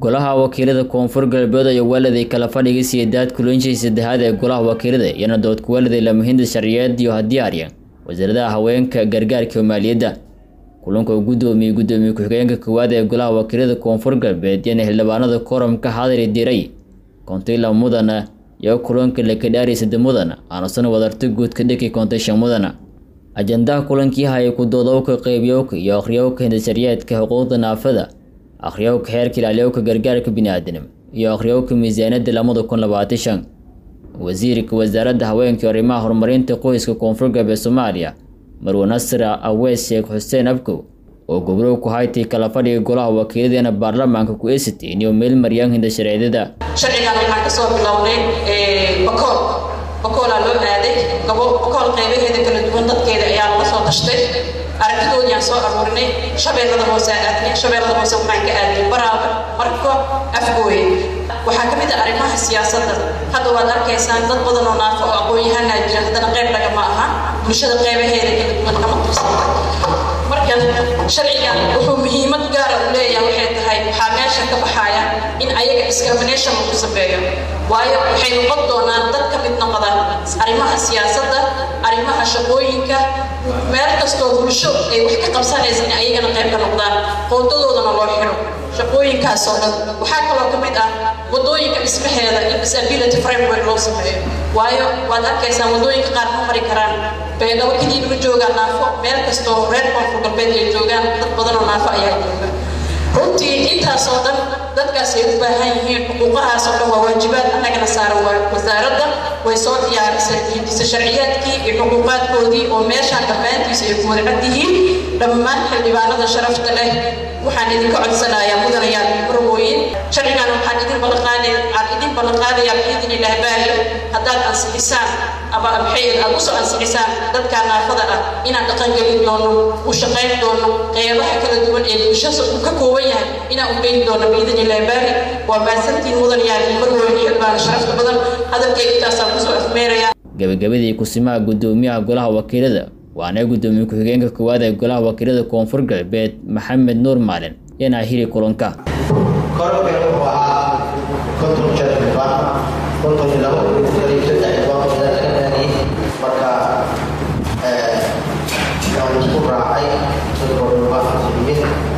golaha wakiilada koonfur galbeed ayaa waaladay kala fadhigay siyeedaad kulanshii saddexaad ee golaha wakiilada iyana dood kuwaaladay lamahinda sharciyeed iyo hadiyaarya wasaaradaha haweenka gargaarka iyo maaliyadda kulanka uu guddoomiyey guddoomiye ku-xigeenka koowaad ee golaha wakiilada koonfur galbeed iyana xildhibaanada koramka hadari diray kontayla mudana iyo kulanka lakadhaari sadde mudana aanusan wadarta guud ka dhiki kontay shan mudana ajandaha kulankii hayay ku-doodowka qeybiyowka iyo akhriyowka hindasharyeedka xuquuqda naafada akhriyowka xeerka ilaaliyowka gargaarka biniaadanimo iyo akhriyowka miisaaniyadda lamada kun labaatan shan wasiirka wasaaradda haweenka iyo arrimaha horumarinta qoyska koonfur galbeed soomaaliya marwe nasra aweys sheekh xuseen abkow oo gobrow ku haytay kala fadhiga golaha wakiiladeena baarlamaanka ku eesitay iyo meel maryaan hindashareedada sharcigan waxaan kasoo bilownay bakool bakoolaa loo aaday bakool qaybaheeda kala duwan dadkeeda ayaa laga soo tashtay aragtidoodii aan soo aruurinay shabeellada hoose aadnay shabeellada hoose waxaan ka aadnay baraaba marko afgooye waxaa ka mid ah arrimaha siyaasadda hadda waad arkaysaan dad badan oo naafo oo aqoon-yahanaa jira haddana qayb lagama aha bulshada qaybaheeda kala duwan kama tursanta marka sharcigan wuxuu muhiimad gaara u leeyahay waxay tahay waxaa meesha ka baxaya in ayaga discrimination lagu sameeyo waayo waxay noqon doonaan dad ka mid noqda arrimaha siyaasadda arrimaha shaqooyinka meel kastoo bulsho ay wax ka qabsanaysa in ayagana qayb ka noqdaan qoodadoodana loo xiro shaqooyinkaas oo dhan waxaa kaloo ka mid ah wadooyinka dhismaheeda in disability framework loo sameeyo waayo waad arkaysaan wadooyinka qaar ma mari karaan beedhabo kadib ma joogaan naafo meel kastoo reer koonfur galbeed ay joogaan dad badan oo naafo ayaa jooga runtii intaasoo dhan dadkaas ay u baahan yihiin xuquuqahaas oo dhan waa waajibaad annagana saaran waa wasaaradda way soo diyaarisay hindisa sharciyaadkii iyo xuquuqaadkoodii oo meeshaan dhammaantiisa ay ku wadcad yihiin dhammaan xildhibaanada sharafta leh waxaan idinka codsanayaa mudanayaal marwooyin sharcigan waxaan idin ballanqaadaya aan idin ballanqaadayaa biidin ilaah baari haddaad ansixisaan ama maxay aad usoo ansixisaan dadka naafada ah inaan dhaqangelin doono u shaqayn doono qeybaha kala duwan ee bulshada uu ka kooban yahay inaan u geyn doono biidin ilaah baari waa maasantiin mudanayaal marwooyin xildhibaan sharafta badan hadalkay intaasaan kusoo afmeeraya gabagabadii kusimaha guddoomiyaha golaha wakiilada waana guddoomiye ku-xigeenka koowaad ee golaha wakiilada koonfur galbeed maxamed nuur maalin yanaa hili kulanka kororkan wuxuu ahaa konton jeer xildhibaan konton iyo labo iyo saddex xildhibaan oo laga dhaaniyey marka waan isku raacay dadkoo dhan waa xasuuliye